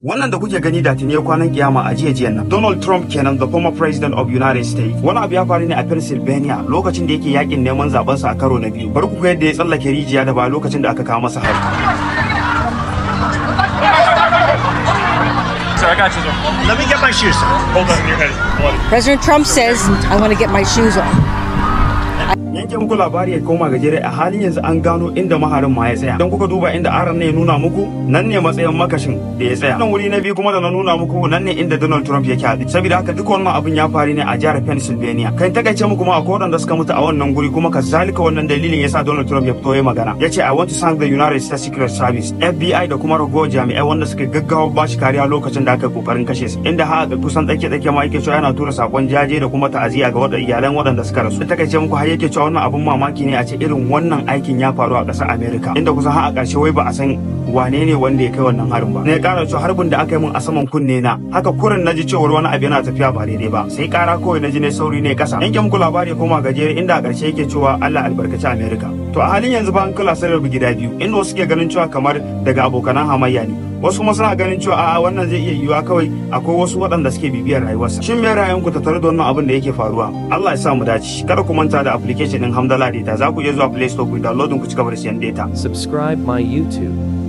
Wannan da kuke gani da tuni kwanan kiyama a jiya jiyan nan. Donald Trump kenan the former president of United States. Wani abu ya faru ne a Pennsylvania lokacin da yake yakin neman zaben sa a karo na biyu. Bari ku ga yadda ya tsallake rijiya da ba lokacin da aka kawo masa hari. Sir, I got you. Sir. Let me get my shoes. Hold on, you're ready. Hold it. President Trump says, I want to get my shoes on. Yanke muku labari ya koma gajere a halin yanzu an gano inda maharin ma ya tsaya. Don kuka duba inda aran ne ya nuna muku nan ne matsayin makashin da ya tsaya. Nan wuri na biyu kuma da na nuna muku nan ne inda Donald Trump yake haɗu. Saboda haka duk wannan abin ya faru ne a jihar Pennsylvania. Kan takaice muku ma akwai waɗanda suka mutu a wannan guri kuma kazalika wannan dalilin yasa Donald Trump ya fito ya magana. Ya ce I want to thank the United States Secret Service, FBI da kuma ragowar jami'ai wanda suka gaggawa ba shi kariya lokacin da aka kokarin kashe su. Inda har ga kusan tsake-tsake ma yake cewa yana tura sakon jaje da kuma ta'aziyya ga waɗanda iyalan waɗanda suka rasu. Takaice muku har yake cewa wannan abin mamaki ne a ce irin wannan aikin ya faru a ƙasar Amerika inda kusan har a ƙarshe wai ba a san wane ne wanda ya kai wannan harin ba. Ne ƙara cewa harbin da aka yi min a saman kunne na haka kurin na ji cewar wani abu yana tafiya ba daidai ba sai ƙara kawai na ji ne sauri ne ƙasa. Yanke muku labari ya koma gajere inda a ƙarshe yake cewa Allah albarkaci Amerika. To a halin yanzu ba an kula sai rabu gida biyu inda wasu ke ganin cewa kamar daga abokanan hamayya ne. Wasu kuma suna ganin cewa a'a wannan zai iya yiwuwa kawai akwai wasu waɗanda suke bibiyar rayuwarsa. Shin me ra'ayinku tattare da wannan abin da yake faruwa? Allah ya sa mu dace. Kada ku manta da application din Hamdala Data za ku iya zuwa Play Store ku downloading ku cigaba da siyan data. Subscribe my YouTube.